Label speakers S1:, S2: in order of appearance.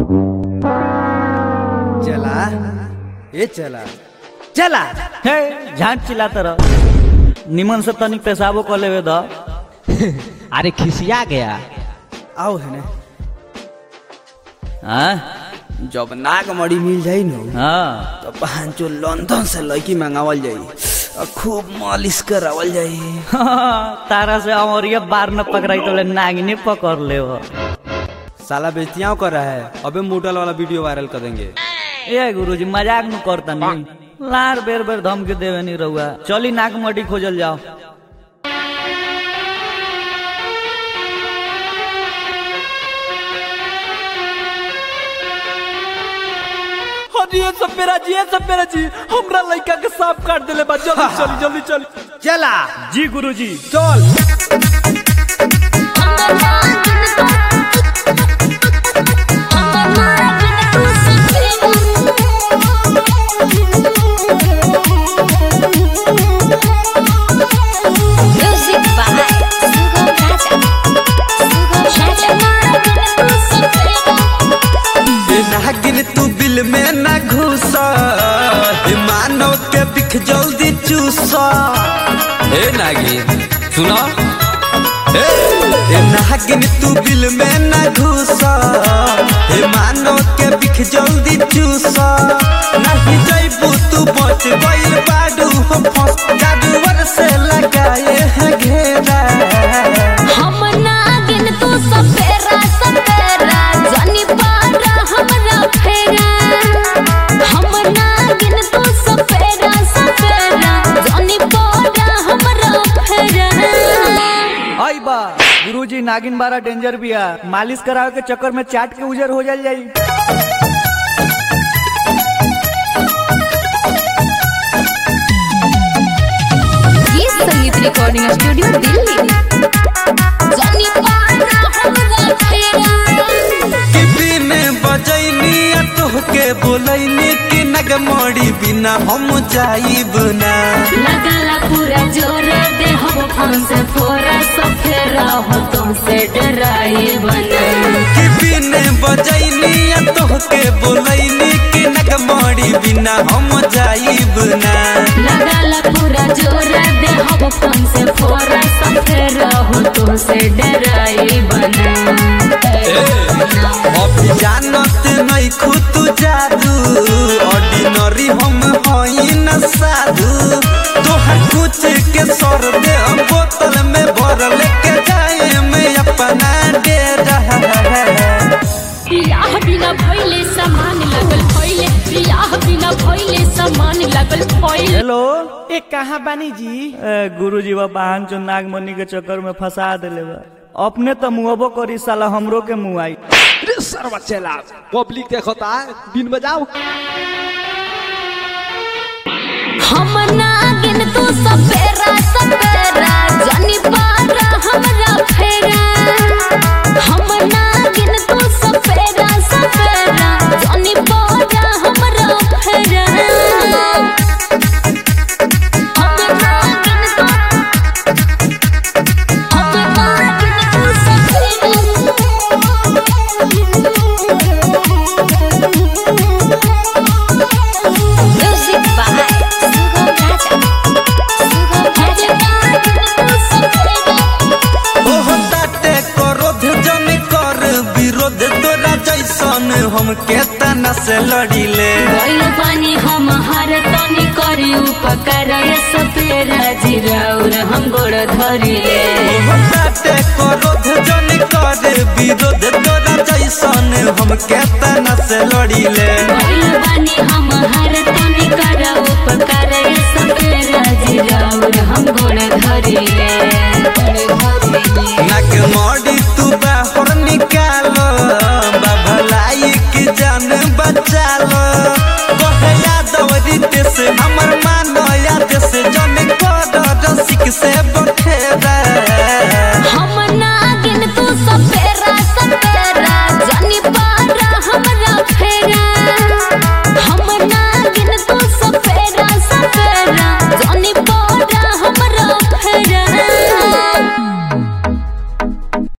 S1: चला ए चला चला
S2: हे झांट चिल्ला तर निमन से तनिक पेशाबो कर लेवे द
S3: अरे खिसिया गया
S1: आओ है ना
S2: हाँ
S1: जब नाग मड़ी मिल जाई न
S2: हाँ
S1: तो पांचो लंदन से लड़की मंगावल जाई और खूब मालिश करावल जाई
S2: तारा से अमरिया बार न पकड़ाई तो ले नागिने पकड़ ले वो
S1: साला बेचतियाओं कर रहा है अबे मोटल वाला वीडियो वायरल कर देंगे
S2: ए गुरुजी मजाक न करता नहीं लार बेर बेर धमकी देवे नहीं रहुआ चली नाक मटी खोजल जाओ
S3: अरे सब मेरा जी सब मेरा जी हमरा लड़का के सांप काट देले बा जल्दी चली जल्दी चली
S1: चला
S2: जी गुरुजी
S1: चल
S4: Music by Sugam Raja. Sugam Raja.
S5: नागिन तू बिल में न घुस मानव के बिख जल्दी चूस हे नागिन सुनो हे ए नागिन तू बिल में न घुस हे मानव के बिख जल्दी चूस नहीं जैबू तू बच गइल बाडू हम फंस जादूवर से लगाए हैं घेरा
S4: हम नागिन तू सपेरा सपेरा जानी पारा हमरा फेरा हम नागिन तू सपेरा सपेरा जानी पारा हमरा फेरा
S2: आई बा गुरुजी नागिन बारा डेंजर बिया मालिश करावे के चक्कर में चाट के उजर हो जाल जाई
S4: ये संगीत रिकॉर्डिंग स्टूडियो दिल्ली जानी पारा हमरा फेरा
S5: किसी ने बजैनी आ तोहके बोलैनी कि नगमोड़ी बिना हम जाइब ना
S4: लगला पूरा जोर दे हम फोन से फोरा सफेरा हो तुमसे डराई बना
S5: किसी ने बजैनी आ तोहके बोलैनी कि नगमोड़ी बिना हम जाइब ना
S4: लगला पूरा जोर दे हम फोन से फोरा सफेरा हो तुमसे डराई बना
S5: अभी जानत नहीं खुद जादू ऑर्डिनरी हम हई न साधु तोहर कुछ के सर दे हम बोतल में भर लेके जाए मैं अपना डेरा
S4: बियाह बिना भइले सामान लगल भइले बियाह बिना भइले सामान लगल भइले
S2: हेलो
S3: ए कहाँ बानी जी
S2: ए, गुरुजी बा बहन जो नागमणि के चक्कर में फंसा देले बा अपने तो मुहबो करी साला हमरो के मुँह आई
S3: अरे सर्व चला पब्लिक देखता है दिन बजाओ
S4: हम नागिन तू सपेरा सपेरा जानी पारा हमरा फेरा हम नागिन तू सपेरा सपेरा जानी पारा हमरा फेरा हम नागिन तू हम नागिन तू सपेरा Music by Sugam Raja. Sugam Raja.
S5: ओह ताटे क्रोध जन कर विरोध तोरा जैसन हम के तना से लड़िले
S4: गइल बानी हम हर तनी करी उपकार सपेरा जिराउर हम गोड़ धरिले
S5: ओह ताटे क्रोध जन कर विरोध तोरा जैसन हम के तना से लड़िले
S4: गइल